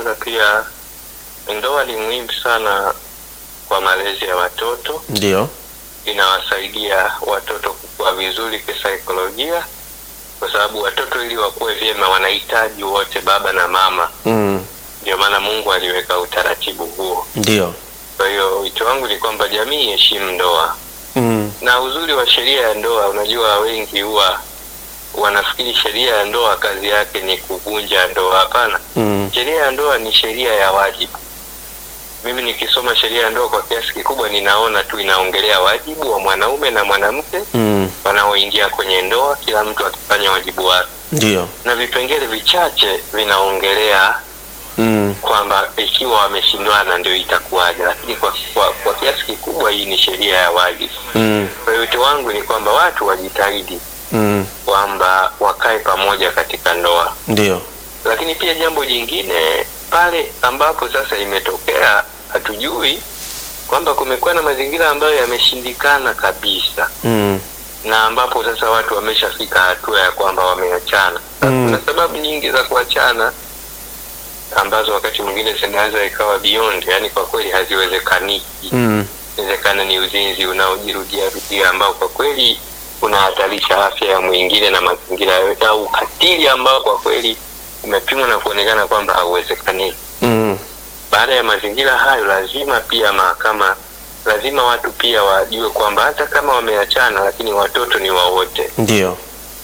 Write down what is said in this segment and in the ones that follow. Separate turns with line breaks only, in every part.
kwanza pia ndoa ni muhimu sana kwa malezi ya watoto,
Ndio.
inawasaidia watoto kukua vizuri kisaikolojia, kwa sababu watoto ili wakuwe vyema wanahitaji wote baba na mama.
Mm.
Ndio maana Mungu aliweka utaratibu huo.
Ndio.
Kwa hiyo wito wangu ni kwamba jamii iheshimu ndoa,
Mm.
na uzuri wa sheria ya ndoa, unajua wengi huwa wanafikiri sheria ya ndoa kazi yake ni kuvunja ndoa. Hapana,
Mm.
sheria ya ndoa ni sheria ya wajibu. Mimi nikisoma sheria ya ndoa kwa kiasi kikubwa, ninaona tu inaongelea wajibu wa mwanaume na mwanamke
Mm.
wanaoingia kwenye ndoa, kila mtu akifanya wajibu wake,
Ndio.
na vipengele vichache vinaongelea
Mm.
kwamba ikiwa wameshindwana ndio itakuwaje, lakini kwa, kwa, kwa kiasi kikubwa hii ni sheria ya wajibu.
Mm.
Kwa hiyo wito wangu ni kwamba watu wajitahidi
Mm.
kwamba wakae pamoja katika ndoa,
Ndio.
lakini pia jambo jingine pale ambapo sasa imetokea hatujui kwamba kumekuwa na mazingira ambayo yameshindikana kabisa
Mm.
na ambapo sasa watu wameshafika hatua ya kwamba wameachana.
Mm.
Kuna sababu nyingi za kuachana ambazo wakati mwingine zinaweza ikawa beyond, yani kwa kweli haziwezekaniki.
Mm.
Inawezekana ni uzinzi unaojirudia rudia ambao kwa kweli unahatarisha afya ya mwingine na mazingira yote, au ukatili ambao kwa kweli umepimwa na kuonekana kwamba hauwezekani.
Mm.
Baada ya mazingira hayo, lazima pia mahakama, lazima watu pia wajue kwamba hata kama wameachana, lakini watoto ni wa wote,
Ndio.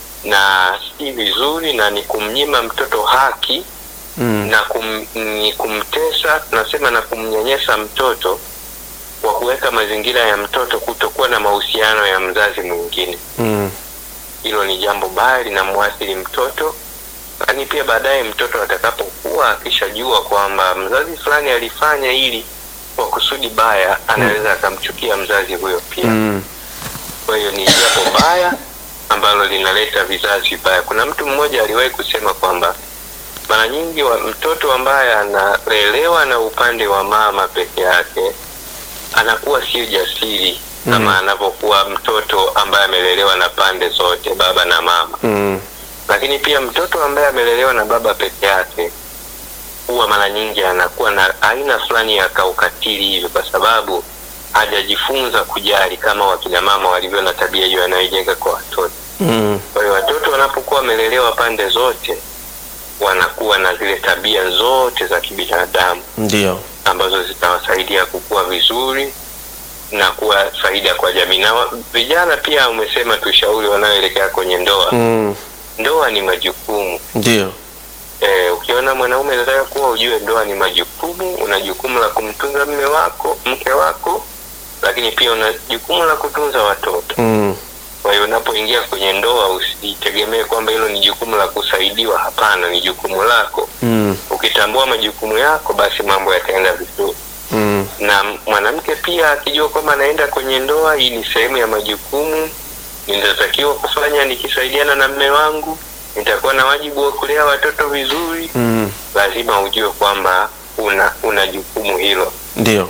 na si vizuri na ni kumnyima mtoto haki
Mm.
na kum, ni kumtesa, tunasema na kumnyanyasa mtoto kwa kuweka mazingira ya mtoto kutokuwa na mahusiano ya mzazi mwingine.
Mm.
Hilo ni jambo baya, linamwathiri mtoto, lakini pia baadaye mtoto atakapokuwa akishajua kwamba mzazi fulani alifanya hili kwa kusudi baya, anaweza akamchukia mzazi huyo pia.
Mm.
Kwa hiyo ni jambo baya ambalo linaleta vizazi vibaya. Kuna mtu mmoja aliwahi kusema kwamba mara nyingi wa mtoto ambaye analelewa na upande wa mama peke yake anakuwa sio jasiri
Mm.
kama anavyokuwa mtoto ambaye amelelewa na pande zote, baba na mama.
Mm.
Lakini pia mtoto ambaye amelelewa na baba peke yake huwa mara nyingi anakuwa na aina fulani ya kaukatili hivyo, kwa sababu hajajifunza kujali kama wakina mama walivyo na tabia hiyo anayojenga kwa watoto.
Mm.
Kwa hiyo watoto wanapokuwa wamelelewa pande zote, wanakuwa na zile tabia zote za kibinadamu
Ndio.
ambazo zitawasaidia kukua vizuri na kuwa faida kwa jamii. Na wa- vijana pia, umesema tushauri wanaoelekea kwenye ndoa.
Mm.
Ndoa ni majukumu.
Ndio.
Eh, ukiona mwanaume anataka kuwa, ujue ndoa ni majukumu. Una jukumu la kumtunza mme wako, mke wako, lakini pia una jukumu la kutunza watoto.
Mm.
Kwa hiyo unapoingia kwenye ndoa usitegemee kwamba hilo ni jukumu la kusaidiwa. Hapana, ni jukumu lako.
Mm.
Ukitambua majukumu yako, basi mambo yataenda vizuri.
Mm.
Na mwanamke pia akijua kwamba anaenda kwenye ndoa, hii ni sehemu ya majukumu nitatakiwa kufanya. Nikisaidiana na mme wangu, nitakuwa na wajibu wa kulea watoto vizuri.
Mm.
Lazima ujue kwamba una una jukumu hilo.
Ndio.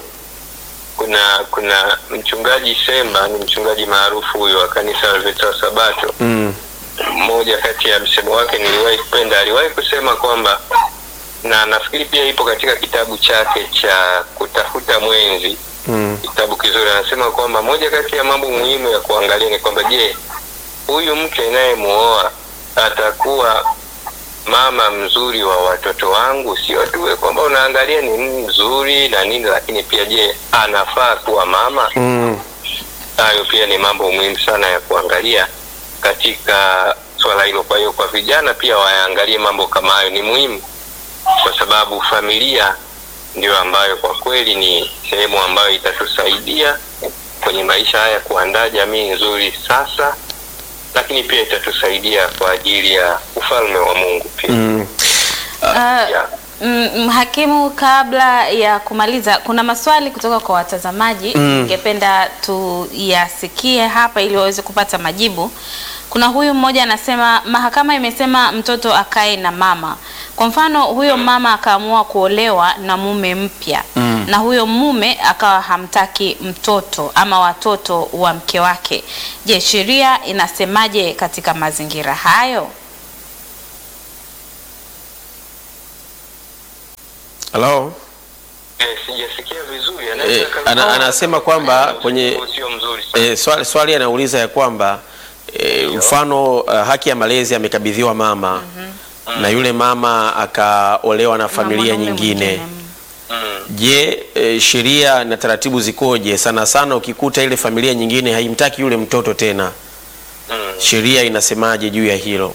Kuna kuna mchungaji Semba, ni mchungaji maarufu huyo wa kanisa la Veta Sabato.
Mm.
Mmoja kati ya msemo wake niliwahi kupenda, aliwahi kusema kwamba, na nafikiri pia ipo katika kitabu chake cha kutafuta mwenzi,
Mm.
kitabu kizuri. Anasema kwamba moja kati ya mambo muhimu ya kuangalia ni kwamba, je, huyu mke inayemuoa atakuwa mama mzuri wa watoto wangu? Sio tu kwamba unaangalia ni mzuri na nini, lakini pia je, anafaa kuwa mama?
Mm.
Hayo pia ni mambo muhimu sana ya kuangalia katika swala hilo. Kwa hiyo kwa vijana pia waangalie mambo kama hayo, ni muhimu kwa sababu familia ndio ambayo kwa kweli ni sehemu ambayo itatusaidia kwenye maisha haya kuandaa jamii nzuri sasa, lakini pia itatusaidia kwa ajili ya ufalme wa Mungu pia.
Mm.
Ah,
Yeah.
mm, Mhakimu, kabla ya kumaliza, kuna maswali kutoka kwa watazamaji
Mm.
ningependa tuyasikie hapa ili waweze kupata majibu. Kuna huyu mmoja anasema mahakama imesema mtoto akae na mama. Kwa mfano, huyo mama akaamua kuolewa na mume mpya
Mm.
na huyo mume akawa hamtaki mtoto ama watoto wa mke wake. Je, sheria inasemaje katika mazingira hayo?
Halo?
Eh, sijasikia vizuri.
Eh,
Anaweza
ana,
kama-
anasema kwamba kwenye
sio mzuri sana.
eh, swali, swali anauliza ya kwamba eh, mfano uh, haki ya malezi amekabidhiwa mama na yule mama akaolewa na familia
mwanaume
nyingine
mwingine.
Mm.
Je, e, sheria na taratibu zikoje? Sana sana ukikuta ile familia nyingine haimtaki yule mtoto tena,
Mm.
sheria inasemaje juu ya hilo?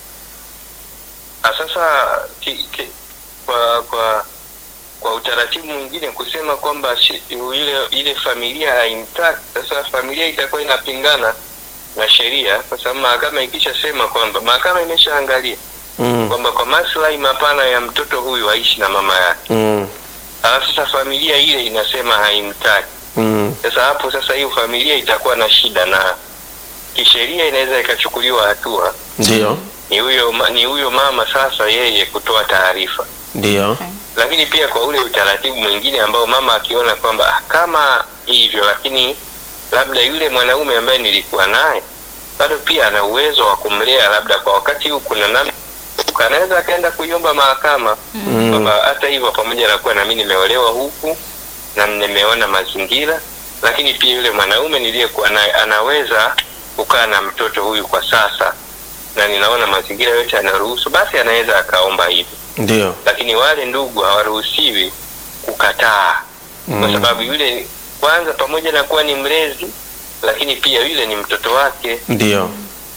Ah, Sasa ki, ki, kwa kwa kwa utaratibu mwingine kusema kwamba shi- ile ile familia haimtaki, sasa familia itakuwa inapingana na sheria, kwa sababu mahakama ikishasema kwamba mahakama imeshaangalia
Mm,
kwamba kwa maslahi mapana ya mtoto huyu aishi na mama yake,
mm,
alafu sasa familia ile inasema haimtaki.
mm,
Sasa hapo sasa hiyo familia itakuwa na shida, na kisheria inaweza ikachukuliwa hatua.
ndio,
Ni huyo ma- ni huyo mama sasa yeye kutoa taarifa
ndio,
lakini pia kwa ule utaratibu mwingine ambao mama akiona kwamba "Ah, kama hivyo, lakini labda yule mwanaume ambaye nilikuwa naye bado pia ana uwezo wa kumlea, labda kwa wakati huu kuna namna, anaweza akaenda kuiomba mahakama kwamba hata hivyo, pamoja na kuwa nami nimeolewa huku na nimeona mazingira, lakini pia yule mwanaume niliyekuwa naye anaweza kukaa na mtoto huyu kwa sasa, na ninaona mazingira yote yanaruhusu, basi anaweza akaomba hivyo
ndio,
lakini wale ndugu hawaruhusiwi kukataa kwa sababu yule kwanza, pamoja na kuwa ni mlezi, lakini pia yule ni mtoto wake,
ndio,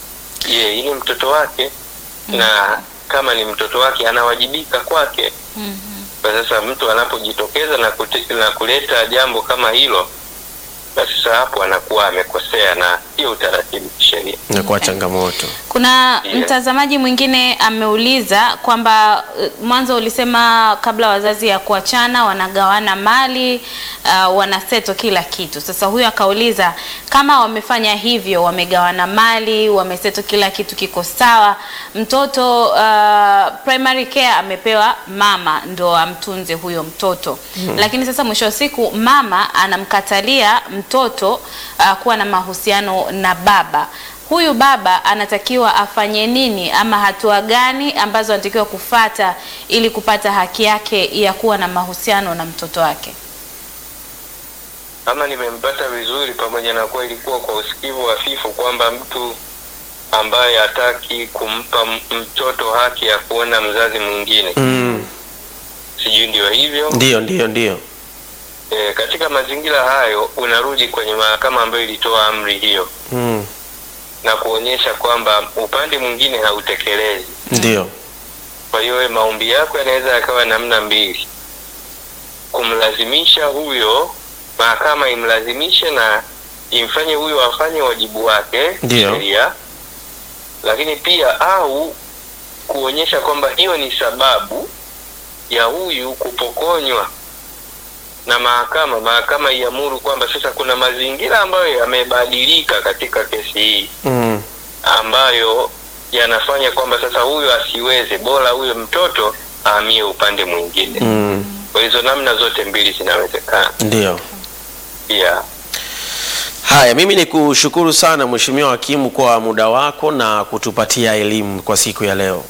ye ni mtoto wake, na kama ni mtoto wake anawajibika kwake.
Mhm.
Kwa sasa mtu anapojitokeza na, kute, na kuleta jambo kama hilo, basi sasa hapo anakuwa amekosea na sio utaratibu kisheria.
inakuwa changamoto.
Kuna
Yeah.
mtazamaji mwingine ameuliza kwamba uh, mwanzo ulisema kabla wazazi ya kuachana wanagawana mali uh, wanaseto kila kitu. Sasa huyu akauliza kama wamefanya hivyo, wamegawana mali, wameseto kila kitu kiko sawa, mtoto uh, primary care amepewa mama ndo amtunze huyo mtoto lakini sasa mwisho wa siku mama anamkatalia mtoto uh, kuwa na mahusiano na baba huyu baba anatakiwa afanye nini ama hatua gani ambazo anatakiwa kufata ili kupata haki yake ya kuwa na mahusiano na mtoto wake?
Kama nimempata vizuri, pamoja na kuwa ilikuwa kwa usikivu hafifu, kwamba mtu ambaye hataki kumpa m- mtoto haki ya kuona mzazi mwingine,
Mm,
sijui ndio hivyo.
ndio, ndio, ndio,
E, katika mazingira hayo unarudi kwenye mahakama ambayo ilitoa amri hiyo
mm,
na kuonyesha kwamba upande mwingine hautekelezi.
ndio,
Kwa hiyo wewe maombi yako yanaweza yakawa namna mbili, kumlazimisha huyo, mahakama imlazimishe na imfanye huyo afanye wajibu wake
Ndio.
sheria, lakini pia au kuonyesha kwamba hiyo ni sababu ya huyu kupokonywa na mahakama, mahakama iamuru kwamba sasa kuna mazingira ambayo yamebadilika katika kesi hii
mm,
ambayo yanafanya kwamba sasa huyo asiweze, bora huyo mtoto ahamie upande mwingine.
mm,
Kwa hizo namna zote mbili zinawezekana
ndio.
pia.
Haya, mimi ni kushukuru sana Mheshimiwa Hakimu kwa muda wako na kutupatia elimu kwa siku ya leo.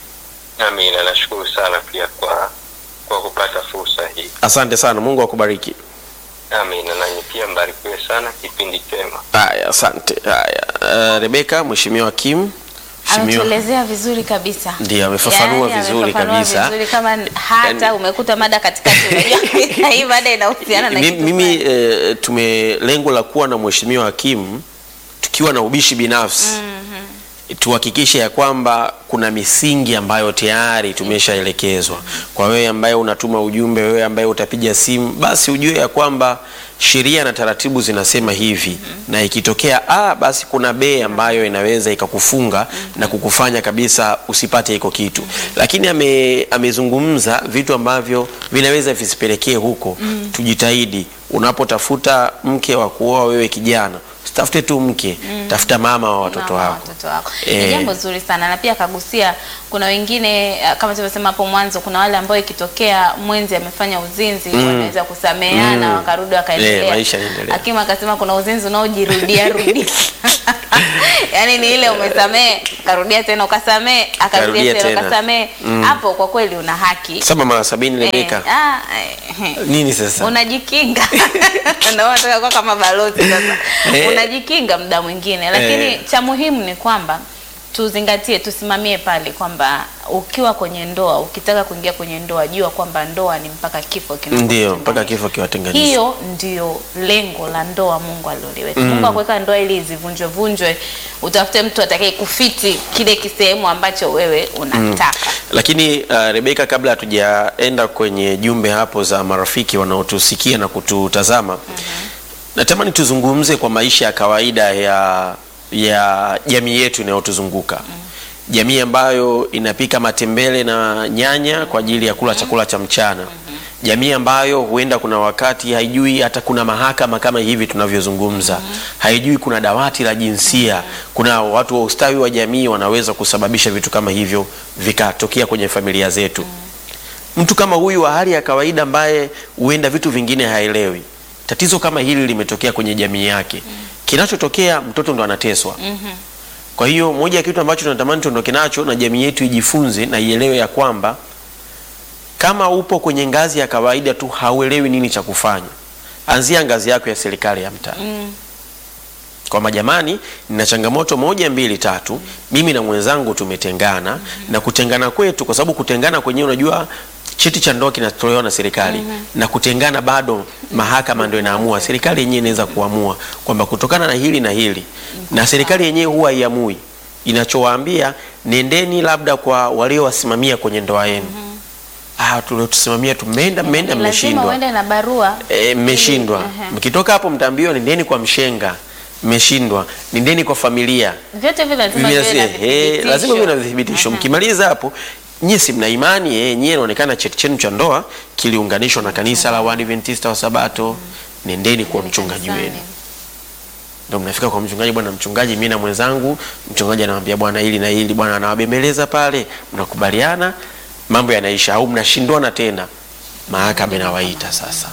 Amina, nashukuru sana pia kwa kwa kupata fursa hii.
Asante sana, Mungu akubariki.
Amina, nanyi pia mbarikiwe sana, kipindi chema.
Haya, asante. Haya, uh, Rebeka, Mheshimiwa Hakimu, Mheshimiwa
Ametuelezea vizuri kabisa,
Ndiyo, amefafanua
Yaani,
vizuri
amefafanua
kabisa.
vizuri kama hata
Yaani-
umekuta mada katikati, unajua kabisa hii mada inahusiana na
Mi-
kitu
mimi
fulani.
eh, tume lengo la kuwa na Mheshimiwa Hakimu tukiwa na ubishi binafsi tuhakikishe ya kwamba kuna misingi ambayo tayari tumeshaelekezwa. Kwa wewe ambaye unatuma ujumbe, wewe ambaye utapiga simu, basi ujue ya kwamba sheria na taratibu zinasema hivi, na ikitokea A basi kuna B ambayo inaweza ikakufunga na kukufanya kabisa usipate hiko kitu. Lakini ame, amezungumza vitu ambavyo vinaweza visipelekee huko. Tujitahidi unapotafuta mke wa kuoa, wewe kijana usitafute tu mke, tafuta mama wa watoto
Mama wa
wako.
watoto wako.
Eh.
Ni jambo zuri sana na pia akagusia, kuna wengine eh, kama tulivyosema hapo mwanzo, kuna wale ambao ikitokea mwenzi amefanya uzinzi wanaweza kusameheana
Mm.
wakarudi wakaendelea.
Eh, maisha yanaendelea.
Hakimu akasema kuna uzinzi unaojirudia rudia yaani ni ile umesamee karudia tena ukasamee akarudia
Karudia
tena
tena.
ukasamee hapo kwa kweli una haki
saba mara sabini Rebeka
Eh, ah, eh,
nini sasa
unajikinga ndio unataka kuwa kama balozi sasa
Eh.
unajikinga muda mwingine lakini
Eh.
cha muhimu ni kwamba tuzingatie tusimamie pale kwamba ukiwa kwenye ndoa ukitaka kuingia kwenye ndoa jua kwamba ndoa ni mpaka kifo
ndio
kinapokutenganisha.
mpaka kifo kiwatenganisha
hiyo ndio lengo la ndoa Mungu aliloliweka. Mungu akuweka ndoa ili izivunjwe vunjwe, utafute mtu atakaye kufiti kile kisehemu ambacho wewe unataka.
lakini uh, Rebeka, kabla hatujaenda kwenye jumbe hapo za marafiki wanaotusikia na kututazama natamani tuzungumze kwa maisha ya kawaida ya ya jamii yetu inayotuzunguka jamii ambayo inapika matembele na nyanya kwa ajili ya kula chakula cha mchana jamii ambayo huenda kuna wakati haijui hata kuna mahakama kama hivi tunavyozungumza haijui kuna dawati la jinsia kuna watu wa ustawi wa jamii wanaweza kusababisha vitu kama hivyo vikatokea kwenye familia zetu mtu kama huyu wa hali ya kawaida ambaye huenda vitu vingine haelewi tatizo kama hili limetokea kwenye jamii yake kinachotokea mtoto ndo anateswa kwa hiyo moja ya kitu ambacho tunatamani tuondoke nacho na jamii yetu ijifunze na ielewe ya kwamba kama upo kwenye ngazi ya kawaida tu hauelewi nini cha kufanya anzia ngazi yako ya serikali ya mtaa kwamba jamani, nina changamoto moja mbili tatu, mimi na mwenzangu tumetengana na kutengana kwetu, kwa sababu kutengana kwenyewe, unajua cheti cha ndoa kinatolewa na serikali na kutengana bado mahakama ndio inaamua. Serikali yenyewe inaweza kuamua kwamba kutokana na hili na hili, na serikali yenyewe huwa haiamui, inachowaambia nendeni labda kwa waliowasimamia kwenye ndoa yenu. Ah, tuliotusimamia tumeenda, mmeenda,
Lazima
mmeshindwa
uende na barua
E, mmeshindwa.
Ehe.
Mkitoka hapo mtaambiwa nendeni kwa mshenga, mmeshindwa, nendeni kwa familia.
vyote vile lazima
Biblia
viwe na
inasema, eh,
vithibitisho.
lazima viwe na vithibitisho.
Aha.
Mkimaliza hapo nyie si mna imani eh, nyie inaonekana cheti chenu cha ndoa kiliunganishwa na kanisa la Waadventista wa Sabato, nendeni kwa mchungaji
Kanisani.
wenu. Ndio mnafika kwa mchungaji, bwana mchungaji, mimi na mwenzangu, mchungaji anamwambia bwana hili na hili, bwana anawabembeleza pale, mnakubaliana, mambo yanaisha, au mnashindwana tena, mahakama inawaita sasa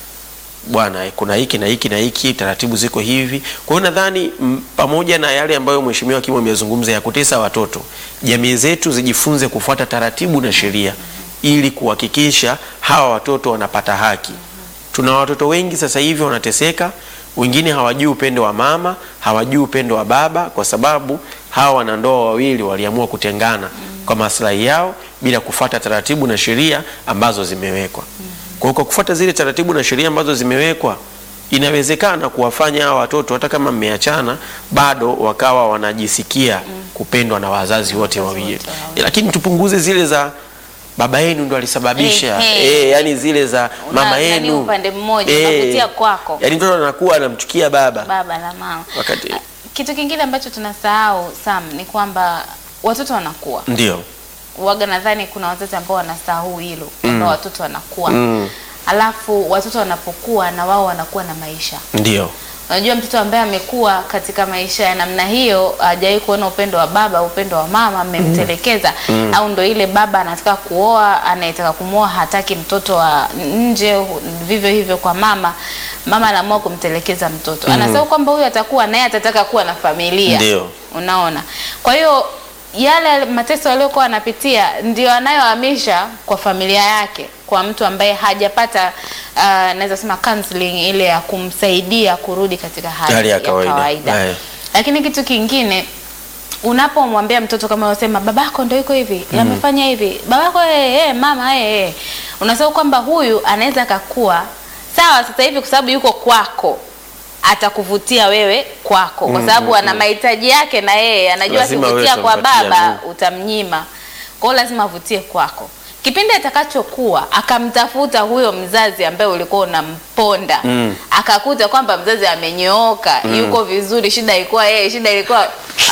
bwana kuna hiki na hiki na hiki, taratibu ziko hivi. Kwa hiyo nadhani mm, pamoja na yale ambayo mheshimiwa Kimu amezungumza ya kutesa watoto, jamii zetu zijifunze kufuata taratibu na sheria ili kuhakikisha hawa watoto wanapata haki. Tuna watoto wengi sasa hivi wanateseka, wengine hawajui upendo wa mama, hawajui upendo wa baba, kwa sababu hawa wanandoa wawili waliamua kutengana kwa maslahi yao bila kufuata taratibu na sheria ambazo zimewekwa. Kwa hiyo kwa kufuata zile taratibu na sheria ambazo zimewekwa, inawezekana kuwafanya hawa watoto hata kama mmeachana, bado wakawa wanajisikia kupendwa na wazazi wote wawili, lakini tupunguze zile za baba yenu ndo alisababisha
Ehe.
eh, yani zile za mama
Una- nani
yenu
upande mmoja, unavutia kwako.
yani mtoto anakuwa anamchukia baba
baba na mama.
wakati
Kitu kingine ambacho tunasahau Sam ni kwamba watoto wanakuwa
ndio
waga, nadhani kuna wazazi ambao wanasahau hilo kwamba watoto wanakuwa
Mm.
alafu watoto wanapokuwa na wao wanakuwa na maisha.
ndio
Unajua, mtoto ambaye amekuwa katika maisha ya namna hiyo hajawahi kuona upendo wa baba, upendo wa mama, amemtelekeza au ndo ile baba anataka kuoa, anayetaka kumwoa hataki mtoto wa nje, hu- vivyo hivyo kwa mama, mama anaamua kumtelekeza mtoto, anasahau kwamba huyu atakuwa naye atataka kuwa na familia.
Ndio.
Unaona, kwa hiyo yale mateso aliyokuwa anapitia ndio anayohamisha kwa familia yake, kwa mtu ambaye hajapata uh, naweza sema counseling ile ya kumsaidia kurudi katika hali,
Hali ya
ya
kawaida.
kawaida.
Eh.
Lakini kitu kingine unapomwambia mtoto kama unasema babako ndio yuko hivi amefanya hivi babako eh, eh, mama eh, eh. unasahau kwamba huyu anaweza akakua sawa sasa hivi kwa sababu yuko kwako atakuvutia wewe kwako kwa sababu ana mahitaji yake na yeye anajua
Lazima wewe
akivutia kwa
utampatia,
baba
mm.
utamnyima kwa hiyo lazima avutie kwako kipindi atakachokuwa akamtafuta huyo mzazi ambaye ulikuwa unamponda
Mm.
akakuta kwamba mzazi amenyooka yuko vizuri shida ilikuwa yeye shida ilikuwa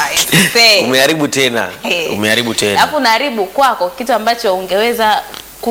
Aisee.
umeharibu tena
Eh.
umeharibu tena
alafu unaharibu kwako kitu ambacho ungeweza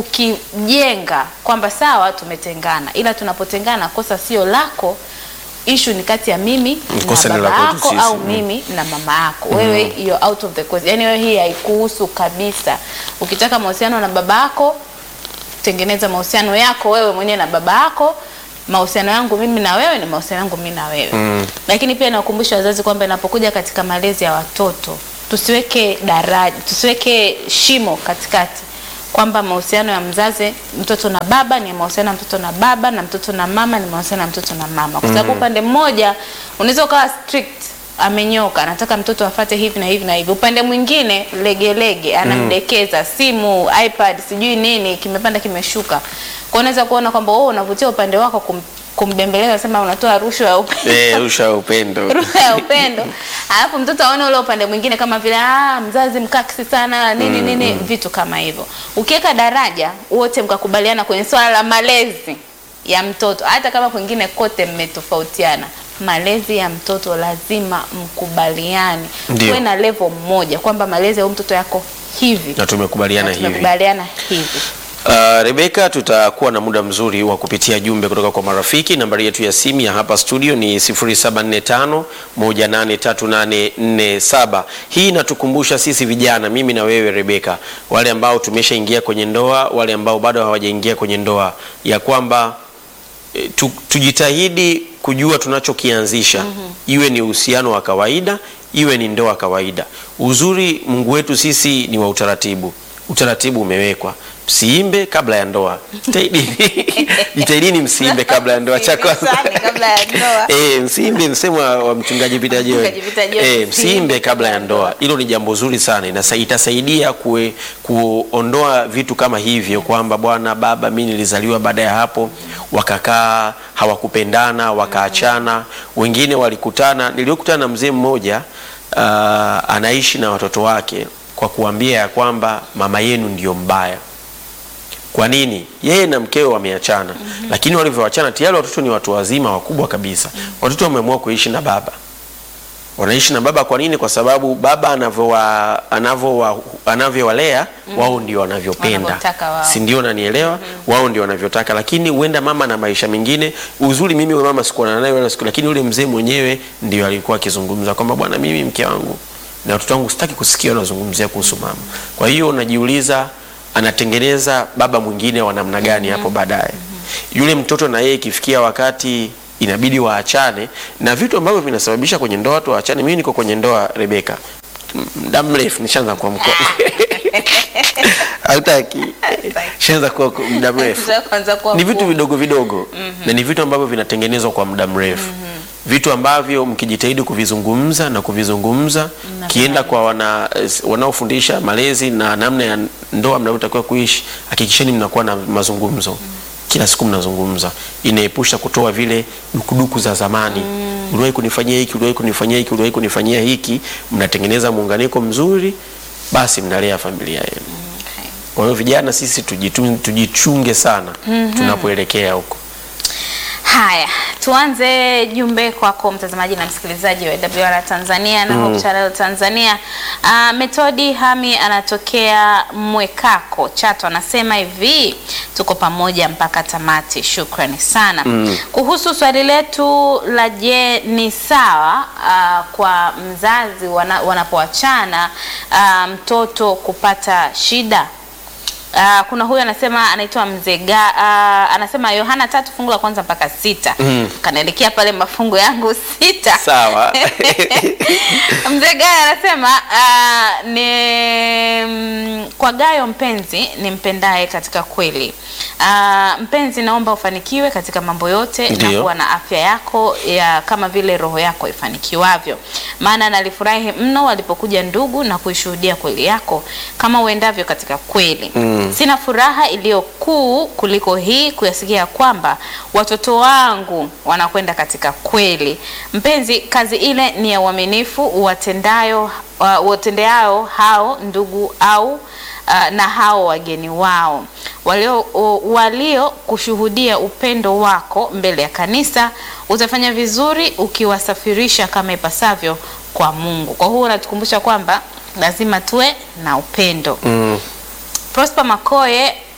kukijenga kwamba sawa tumetengana ila tunapotengana kosa sio lako ishu ni kati ya mimi
Kosa
na
ni
baba
la kwetu
yako
sisi.
au
Mm.
mimi na mama yako wewe you're out of the question yani wewe hii haikuhusu kabisa ukitaka mahusiano na baba yako tengeneza mahusiano yako wewe mwenyewe na baba yako mahusiano yangu mimi na wewe ni mahusiano yangu mimi na wewe
Mm.
lakini pia nawakumbusha wazazi kwamba inapokuja katika malezi ya watoto tusiweke daraja tusiweke shimo katikati kwamba mahusiano ya mzazi mtoto na baba ni mahusiano ya mtoto na baba na mtoto na mama ni mahusiano ya mtoto na mama kwa sababu upande mmoja unaweza ukawa strict amenyoka anataka mtoto afate hivi na hivi na hivi upande mwingine legelege anamdekeza simu ipad sijui nini kimepanda kimeshuka kwa unaweza kuona kwamba wewe unavutia upande wako kum, kumbembeleza sema unatoa rushwa ya upendo
Eh, rusha ya upendo
ruha ya upendo alafu mtoto aone ule upande mwingine kama vile ah, mzazi mkakisi sana nini nini vitu kama hivyo ukiweka daraja wote mkakubaliana kwenye swala la malezi ya mtoto hata kama kwingine kote mmetofautiana malezi ya mtoto lazima mkubaliane
Ndio.
kuwe na level moja kwamba malezi ya huyu mtoto yako hivi
na tumekubaliana
Na
hivi
tumekubaliana hivi
Uh, Rebeka, tutakuwa na muda mzuri wa kupitia jumbe kutoka kwa marafiki. Nambari yetu ya simu ya hapa studio ni 0745 183847. Hii inatukumbusha sisi vijana, mimi na wewe Rebeka, wale ambao tumeshaingia kwenye ndoa, wale ambao bado hawajaingia kwenye ndoa, ya kwamba e, tu, tujitahidi kujua tunachokianzisha iwe ni uhusiano wa kawaida iwe ni ndoa kawaida. Uzuri Mungu wetu sisi ni wa utaratibu, utaratibu umewekwa. Msiimbe kabla ya ndoa, jitahidini jitahidini msiimbe kabla ya ndoa. Cha kwanza
Msiimbe kabla ya ndoa.
eh, msiimbe msemo wa wa mchungaji Peter Joel,
Mchungaji Peter Joel,
eh, msiimbe kabla ya ndoa. Hilo ni jambo zuri sana, inasa, itasaidia kue, kuondoa vitu kama hivyo kwamba bwana baba, mimi nilizaliwa baada ya hapo, wakakaa hawakupendana, wakaachana. Wengine walikutana, niliokutana na mzee mmoja uh, anaishi na watoto wake kwa kuambia ya kwamba mama yenu ndio mbaya. Kwa nini? Yeye na mkewe wameachana, lakini walivyoachana tayari watoto ni watu wazima wakubwa kabisa. Watoto wameamua kuishi na baba, wanaishi na baba. Kwa nini? Kwa sababu baba anavyowa anavyowa anavyowalea wao ndio wanavyopenda,
Wanavyotaka wao.
si ndio? Nanielewa, wao ndio wanavyotaka, lakini huenda mama na maisha mengine. Uzuri mimi yule mama sikuwa naye wala siku, lakini yule mzee mwenyewe ndio alikuwa akizungumza kwamba bwana, mimi mke wangu na watoto wangu sitaki kusikia wanazungumzia kuhusu mama. Kwa hiyo unajiuliza anatengeneza baba mwingine wa namna gani hapo baadaye. Yule mtoto na yeye ikifikia wakati inabidi waachane, na vitu ambavyo vinasababisha kwenye ndoa watu waachane. Mimi niko kwenye ndoa Rebeka, muda mrefu nishaanza kuwa mkoa hautaki, nishaanza kuwa muda mrefu
Sasa kwanza kuwa
ni vitu
mkuu.
vidogo vidogo na ni vitu ambavyo vinatengenezwa kwa muda mrefu vitu ambavyo mkijitahidi kuvizungumza na kuvizungumza kienda kwa wana wanaofundisha malezi na namna ya ndoa mnavyotakiwa kuishi hakikisheni mnakuwa na mazungumzo kila siku mnazungumza inaepusha kutoa vile dukuduku za zamani uliwahi kunifanyia hiki uliwahi kunifanyia hiki uliwahi kunifanyia hiki mnatengeneza muunganiko mzuri basi mnalea familia yenu
Okay.
kwa hiyo vijana sisi tujitu- tujichunge sana tunapoelekea huko.
Haya, tuanze jumbe kwako mtazamaji na msikilizaji wa WR Tanzania na Hope Channel Tanzania. Uh, Metodi Hami anatokea Mwekako Chato, anasema hivi, tuko pamoja mpaka tamati. Shukrani sana. Kuhusu swali letu la je, ni sawa uh, kwa mzazi wana, wanapoachana uh, mtoto kupata shida Uh, kuna huyu anasema anaitwa Mzega uh, anasema Yohana tatu fungu la kwanza mpaka sita kanaelekea pale mafungu yangu sita
Sawa.
Mzee Gayo anasema uh, ni mm, kwa Gayo mpenzi nimpendaye katika kweli. Uh, mpenzi, naomba ufanikiwe katika mambo yote na
Ndiyo.
kuwa na afya yako ya kama vile roho yako ifanikiwavyo, maana nalifurahi mno walipokuja ndugu na kuishuhudia kweli yako kama uendavyo katika kweli. Sina furaha iliyo kuu kuliko hii kuyasikia kwamba watoto wangu wanakwenda katika kweli. Mpenzi, kazi ile ni ya uaminifu uwatendayo uh, uwatendeao hao ndugu au uh, na hao wageni wao walio, u- walio kushuhudia upendo wako mbele ya kanisa. Utafanya vizuri ukiwasafirisha kama ipasavyo kwa Mungu. Kwa hiyo unatukumbusha kwamba lazima tuwe na upendo.
Mm.
Prosper Makoye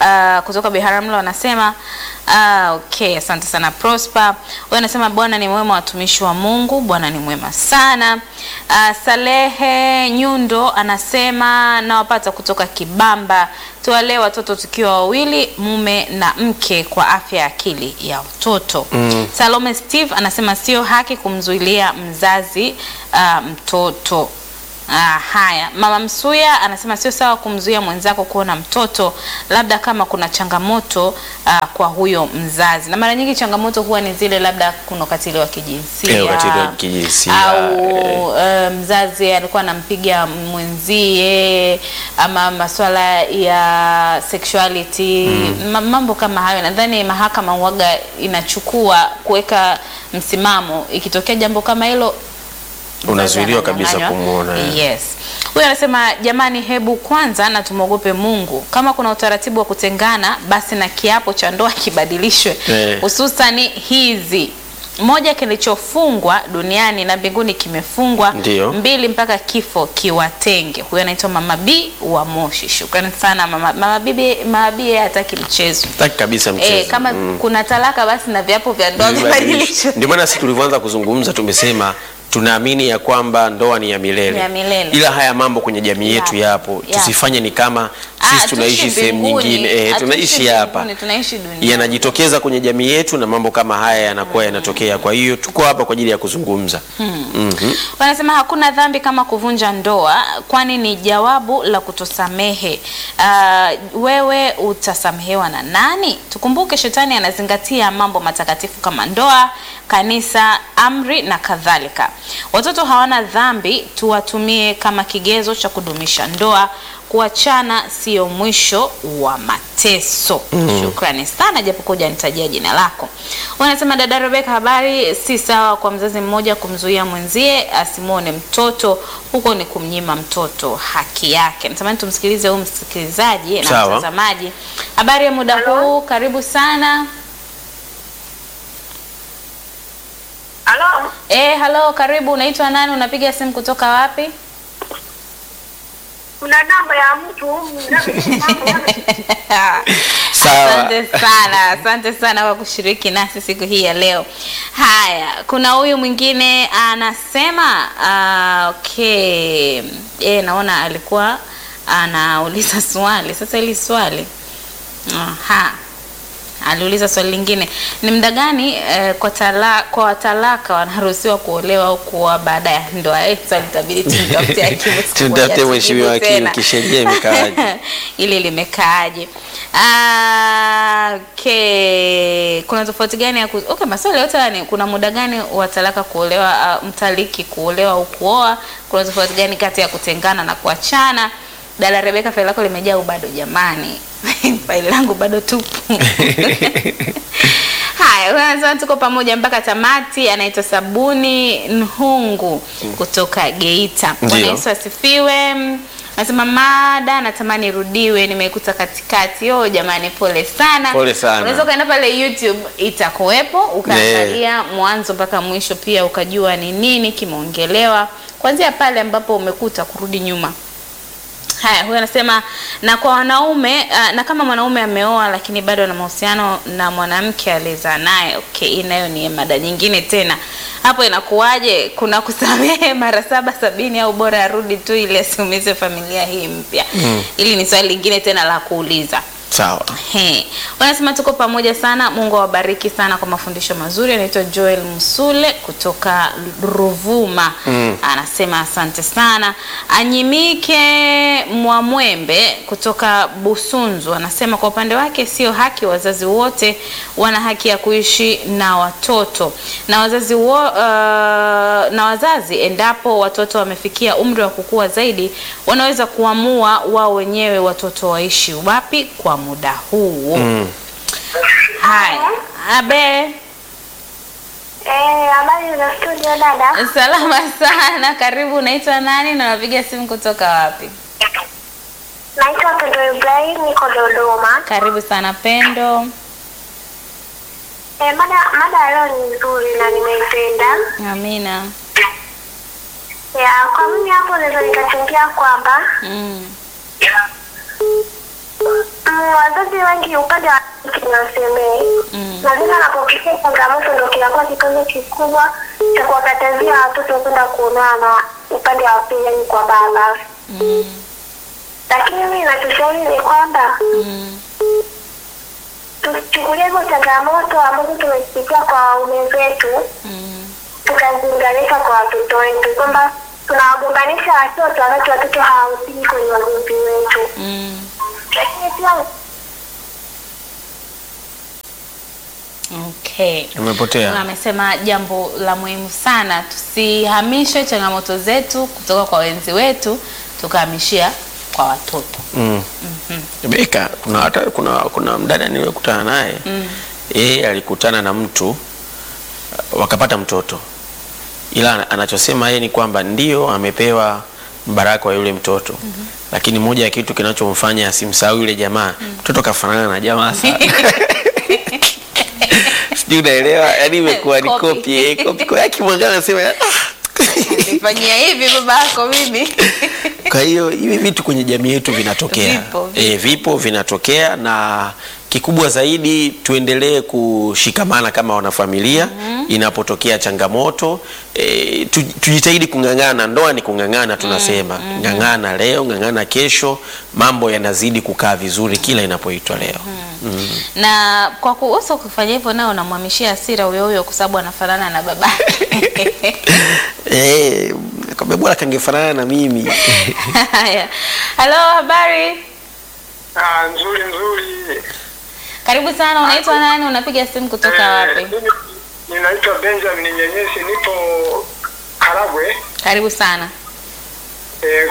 uh, kutoka Biharamulo anasema uh, okay, asante sana Prosper. Huyo anasema Bwana ni mwema, watumishi wa Mungu, Bwana ni mwema sana. Uh, Salehe Nyundo anasema nawapata kutoka Kibamba, tuwalee watoto tukiwa wawili, mume na mke, kwa afya ya akili ya mtoto. Mm. Salome Steve anasema sio haki kumzuilia mzazi uh, mtoto Ah, haya, mama Msuya anasema sio sawa kumzuia mwenzako kuona mtoto, labda kama kuna changamoto ah, kwa huyo mzazi, na mara nyingi changamoto huwa ni zile labda kuna ukatili wa kijinsia
Eh, ukatili wa kijinsia,
au eh, mzazi alikuwa anampiga mwenzie ama masuala ya sexuality ma- mambo kama hayo. Nadhani mahakama huwaga inachukua kuweka msimamo, ikitokea jambo kama hilo
Unazuiliwa kabisa
Ananyang'anywa.
kumwona, eh.
Yes. Huyu anasema jamani, hebu kwanza na tumwogope Mungu. Kama kuna utaratibu wa kutengana, basi na kiapo cha ndoa kibadilishwe,
Eh.
hususani hizi moja, kilichofungwa duniani na mbinguni kimefungwa.
Ndio.
Mbili, mpaka kifo kiwatenge. Huyu anaitwa Mama B wa Moshi. Shukrani sana Mama, Mama B. Mama B yeye hataki mchezo.
Taki kabisa mchezo.
Eh, kama kuna talaka basi na viapo vya ndoa vibadilishwe.
Ndio maana sisi tulivyoanza kuzungumza tumesema tunaamini ya kwamba ndoa ni ya milele,
Ni ya milele.
ila haya mambo kwenye jamii yetu
Yapo,
yapo,
yapo.
tusifanye ni kama
Ah,
sisi tunaishi
hatuishi
sehemu
mbinguni,
nyingine eh,
hatuishi
tunaishi hapa
mbinguni, tunaishi duniani.
yanajitokeza kwenye jamii yetu na mambo kama haya yanakuwa yanatokea. Kwa hiyo tuko hapa kwa ajili ya kuzungumza. Mhm.
Wanasema hakuna dhambi kama kuvunja ndoa, kwani ni jawabu la kutosamehe. Uh, wewe utasamehewa na nani? Tukumbuke shetani anazingatia mambo matakatifu kama ndoa, kanisa, amri na kadhalika. Watoto hawana dhambi, tuwatumie kama kigezo cha kudumisha ndoa. Kuachana sio mwisho wa mateso. Shukrani sana, japokuwa hujanitajia jina lako. Unasema dada Rebeka, habari. Si sawa kwa mzazi mmoja kumzuia mwenzie asimwone mtoto, huko ni kumnyima mtoto haki yake. Natamani tumsikilize huyu msikilizaji na
Sawa.
mtazamaji. Habari ya muda huu, karibu sana.
Halo,
Eh, halo, karibu. Unaitwa nani? Unapiga simu kutoka wapi?
kuna namba ya mtu
Sawa.
Asante sana, asante sana kwa kushiriki nasi siku hii ya leo. Haya, kuna huyu mwingine anasema uh, okay. E, naona alikuwa anauliza swali. Sasa hili swali aha, aliuliza swali lingine, ni muda gani eh, kwa tala, kwa watalaka wanaruhusiwa kuolewa au kuoa baada ya ndoa? Eh, swali itabidi tumtafute hakimu siku moja
Tumtafute
tujibu
mheshimiwa hakimu,
tena.
kisheria imekaaje?
ili limekaaje? Ah, okay. Kuna tofauti gani ya ku... okay, maswali yote haya ni kuna muda gani wa talaka kuolewa, uh, mtaliki kuolewa au kuoa? Kuna tofauti gani kati ya kutengana na kuachana? Dada Rebeka, faili lako limejaa au bado? Jamani, faili langu bado tupu. Haya, huyu anasema tuko pamoja mpaka tamati. Anaitwa Sabuni Nhungu kutoka Geita. Bwana
Ndio.
Yesu asifiwe. Anasema mada natamani irudiwe, nimeikuta katikati. Oh jamani, pole sana.
Pole sana.
Unaweza ukaenda pale YouTube itakuwepo, ukaangalia mwanzo mpaka mwisho, pia ukajua ni nini kimeongelewa kuanzia pale ambapo umekuta kurudi nyuma. Haya, huyu anasema na kwa wanaume uh, na kama mwanaume ameoa lakini bado ana mahusiano na mwanamke aliyezaa naye, okay, hii nayo ni mada nyingine tena. Hapo inakuwaje? Kuna kusamehe mara saba sabini au bora arudi tu ili asiumize familia hii mpya? Hili ni swali lingine tena la kuuliza.
Sawa.
He. Wanasema tuko pamoja sana. Mungu awabariki sana kwa mafundisho mazuri. Anaitwa Joel Msule kutoka Ruvuma. Anasema asante sana. Anyimike Mwamwembe kutoka Busunzu anasema kwa upande wake sio haki, wazazi wote wana haki ya kuishi na watoto na wazazi wo, uh, na wazazi endapo watoto wamefikia umri wa kukua zaidi wanaweza kuamua wao wenyewe watoto waishi wapi kwa muda huu. Haya, abe
Eh, habari za studio dada.
salama sana, karibu. Unaitwa nani na unapiga simu kutoka wapi?
Naitwa Pendo Ibrahim, niko Dodoma.
Karibu sana Pendo.
Eh, mada mada ya leo ni nzuri na nimeipenda.
Amina.
Ya, kwa mimi hapo naweza nikachangia kwamba
Mm.
mm, wazazi wengi upande wa kike ni wasemee na vile anapopitia changamoto ndo kinakuwa kikwazo kikubwa cha kuwakatazia watoto kwenda kuonana na upande wa pili, yani kwa baba.
Mm.
Lakini mimi nachoshauri ni kwamba
Mm.
tuchukulie hizo changamoto ambazo tumezipitia kwa waume zetu
Mm.
tukaziunganisha kwa watoto wetu, kwamba tunawagombanisha watoto wakati watoto hawahusiki kwenye wagomvi wetu,
Mm.
lakini pia
Okay.
Umepotea.
Amesema jambo la muhimu sana, tusihamishe changamoto zetu kutoka kwa wenzi wetu tukahamishia kwa watoto.
Mm. Beka, kuna hata kuna kuna mdada niliyokutana naye yeye alikutana na mtu uh, wakapata mtoto, ila anachosema yeye ni kwamba ndio amepewa mbaraka wa yule mtoto lakini moja ya kitu kinachomfanya asimsahau yule jamaa, mtoto kafanana na jamaa sana sijui unaelewa, yani imekuwa ni
Copy.
kopi eh, kopi kwa akimwangalia anasema "Ah."
Nifanyia hivi baba yako mimi.
Kwa hiyo hivi vitu kwenye jamii yetu vinatokea,
Vipo, vipo.
E, vipo vinatokea, na kikubwa zaidi tuendelee kushikamana kama wanafamilia inapotokea changamoto e, tu, tujitahidi kung'ang'ana. Ndoa ni kung'ang'ana, tunasema ng'ang'ana leo, ng'ang'ana kesho, mambo yanazidi kukaa vizuri kila inapoitwa leo. Mm.
na kwa kuhusu kufanya hivyo nao unamhamishia hasira huyo huyo kwa sababu anafanana na baba
Eh, kwamba bora kangefanana na mimi
haya halo habari
Ah, nzuri nzuri.
karibu sana unaitwa nani unapiga simu kutoka
Eh,
wapi
mimi Ninaitwa Benjamin Nyenyesi, nipo Karagwe.
karibu sana
Eh,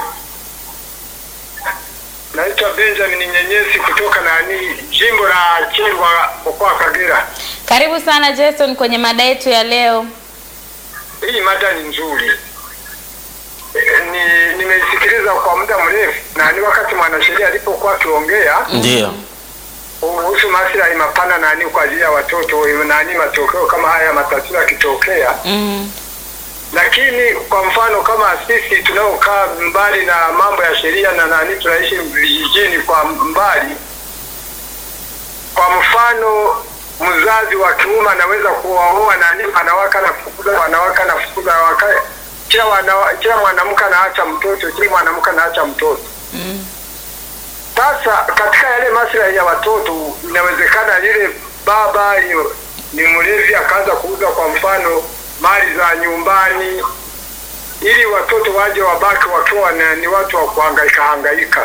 naitwa Benjamin Nyenyesi kutoka nani, jimbo la Kyerwa, mkoa wa Kagera.
karibu sana Jason kwenye mada yetu ya leo
Hii mada ni nzuri. Eh, ni nimeisikiliza kwa muda mrefu na ni wakati mwanasheria alipokuwa akiongea
ndio
kuhusu maslahi mapana nani kwa ajili ya watoto nani, matokeo kama haya matatizo yakitokea
mm.
lakini kwa mfano kama sisi tunaokaa mbali na mambo ya sheria na nani tunaishi vijijini kwa mbali, kwa mfano mzazi wa kiume anaweza kuwaoa nani wanawake anafukuza wanawake anafukuza wanawake, kila wana, kila mwanamke anaacha mtoto, kila mwanamke anaacha mtoto.
Mm.
Sasa katika yale maslahi ya watoto, inawezekana yule baba yu- ni mlevi akaanza kuuza kwa mfano mali za nyumbani, ili watoto waje wabaki wakiwa na- ni watu wa kuhangaika hangaika.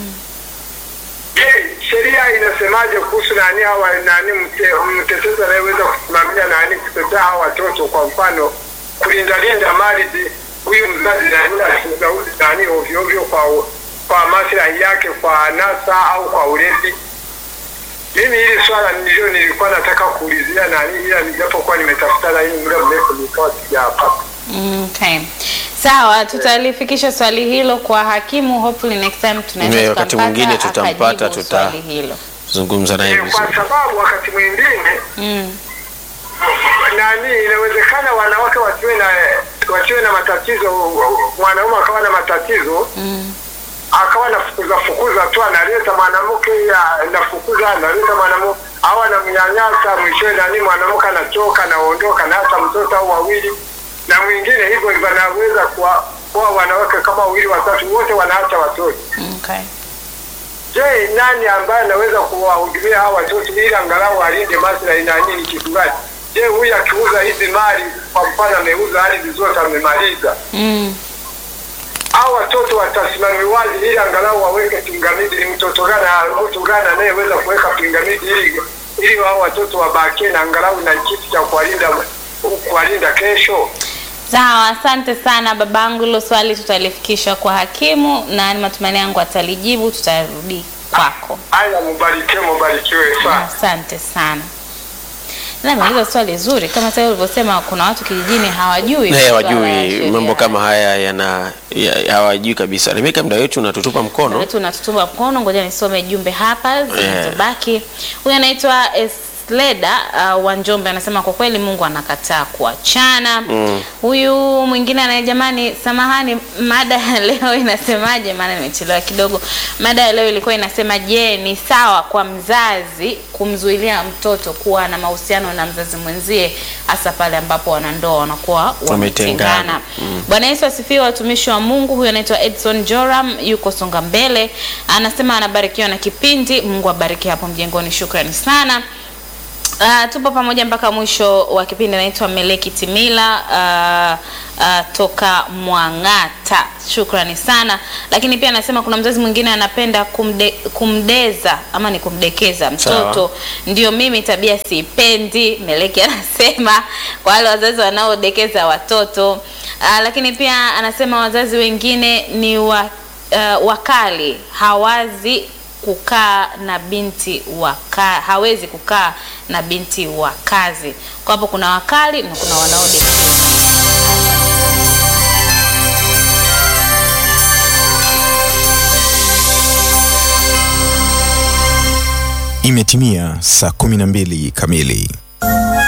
Je, sheria inasemaje kuhusu nani hawa nani mte, mtetezi anayeweza kusimamia nani kutetea hawa watoto, kwa mfano kulinda linda mali zi- huyu mzazi nani asiuza nani ovyo ovyo kwa kwa maslahi yake, kwa nasa au kwa ulevi. Mimi hili swala ndio nilikuwa nataka kuulizia nani, ila nijapokuwa nimetafuta laini muda mrefu nikawa sijapata.
Mm, Okay. Sawa, tutalifikisha swali hilo kwa hakimu. Hopefully next time tunaweza
Yeah, wakati
tukampata,
mwingine tutampata,
akajibu
tuta-
swali hilo.
zungumza naye
Eh,
vizuri.
kwa sababu wakati mwingine
Mm.
nani inawezekana wanawake wasiwe na wasiwe na matatizo, mwanaume akawa na matatizo
Mm.
akawa nafukuza fukuza tu, analeta mwanamke ya- nafukuza, analeta mwanamke au anamnyanyasa, mwishowe nani mwanamke anachoka, anaondoka na hata mtoto au wawili, na mwingine hivyo hivyo, anaweza kuwa kuwa wanawake kama wawili watatu, wote wanaacha watoto.
Okay.
Je, nani ambaye anaweza kuwahudumia hawa watoto ili angalau alinde maslahi na nini kitu gani? Je, huyu akiuza hizi mali, kwa mfano ameuza ardhi zote amemaliza,
Mm.
au watoto watasimamiwaje ili angalau waweke pingamizi? Ni mtoto gani, mtu gani anayeweza kuweka pingamizi ili ili hao watoto wabakie na angalau na kitu cha kuwalinda kuwalinda kesho?
Sawa, asante sana babangu. Hilo swali tutalifikisha kwa hakimu na ni matumaini yangu atalijibu, tutarudi kwako.
Haya, mubarikiwe, mubarikiwe sana.
Asante sana. Na hilo swali zuri kama sasa ulivyosema, kuna watu kijijini hawajui
Eh,
masuala ya
hawajui
sheria.
mambo kama haya yana ya- hawajui kabisa. Rebeka, muda wetu unatutupa mkono.
wetu unatutupa mkono. Ngoja nisome jumbe hapa zilizobaki. Huyu anaitwa Es- Sleda uh, wa Njombe anasema kwa kweli Mungu anakataa kuachana. Huyu mwingine anaye, jamani, samahani, mada ya leo inasemaje? Maana nimechelewa kidogo. Mada ya leo ilikuwa inasema, je, ni sawa kwa mzazi kumzuilia mtoto kuwa na mahusiano na mzazi mwenzie, hasa pale ambapo wanandoa wanakuwa
Wametengana.
wametengana? Bwana Yesu asifiwe, watumishi wa Mungu. Huyo anaitwa Edson Joram, yuko Songa Mbele, anasema anabarikiwa na kipindi. Mungu abariki hapo mjengoni, shukrani sana. Uh, tupo pamoja mpaka mwisho wa kipindi. Naitwa Meleki Timila uh, uh, toka Mwang'ata, shukrani sana. Lakini pia anasema kuna mzazi mwingine anapenda kumde, kumdeza ama ni kumdekeza mtoto
Sawa.
ndio mimi tabia siipendi. Meleki anasema kwa wale wazazi wanaodekeza watoto uh, lakini pia anasema wazazi wengine ni wa, uh, wakali hawazi kukaa na binti wa ka, hawezi kukaa na binti wa kazi. Kwa hapo kuna wakali na kuna wanaodekeza.
Imetimia saa 12 kamili.